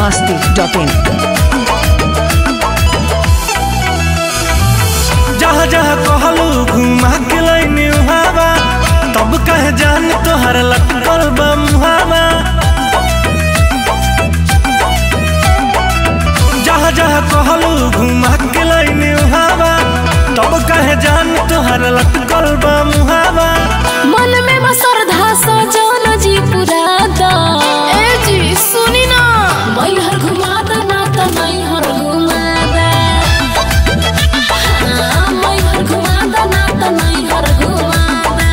masti.in. जहाँ जहाँ कहलू घुमा के लैनी हवा तब कहे जान तोहर लटकल बा मुहावा जहाँ जहाँ कहलू घुमा के लैनी हवा तब कहे जान तोहर लटकल बा मुहावा मन में मसरधा सजन जी पुरादा ए जी सुनी ना मैहर घुमादा ना त मैहर घुमादा हाँ, मैहर घुमादा ना त मैहर घुमादा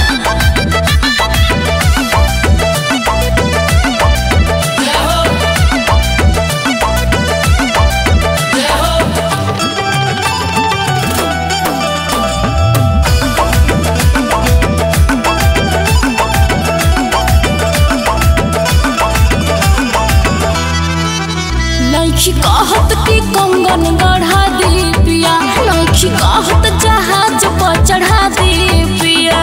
नैखी कहत कि कंगन गढ़ा दी पिया नैखी कहत जहाज पर चढ़ा दी पिया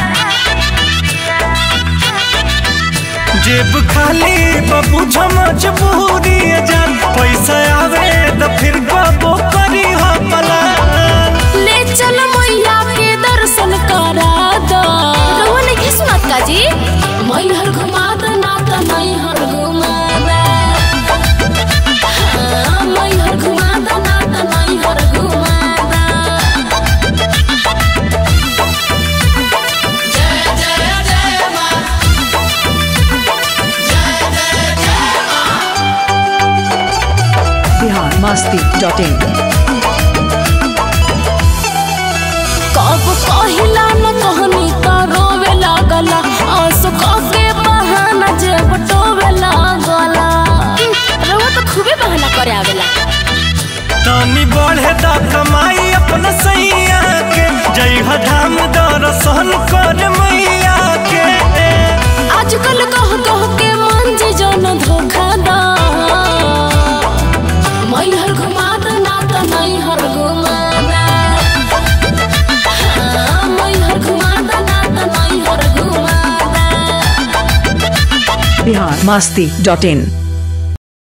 जेब खाली बबू झमच पूरी जान पैसा आवे तो फिर गबो करी हो पलान ले चल मैया के दर्शन करा दो रउआ नहीं सुनत का जी मैहर घुमा दो ना त मैहर घुमा दे हाँ, मैहर घुमा दो ना त मैहर घुमा दे Bihar masti.in. कब कहिला न कहनी त रोवे लागला आंसू के बहाना जे बटोवे लागला रउआ तो खूबे बहाना करे आवेला तानी बढ़े दा कमाई अपना सैया के जय धाम दर्शन कर मैया के आजकल कह कह के मन जे जन धोखा दा मैहर घुमा द ना त मैहर घुमा दा हाँ, मैहर घुमा द ना त मैहर घुमा दा Bihar masti.in.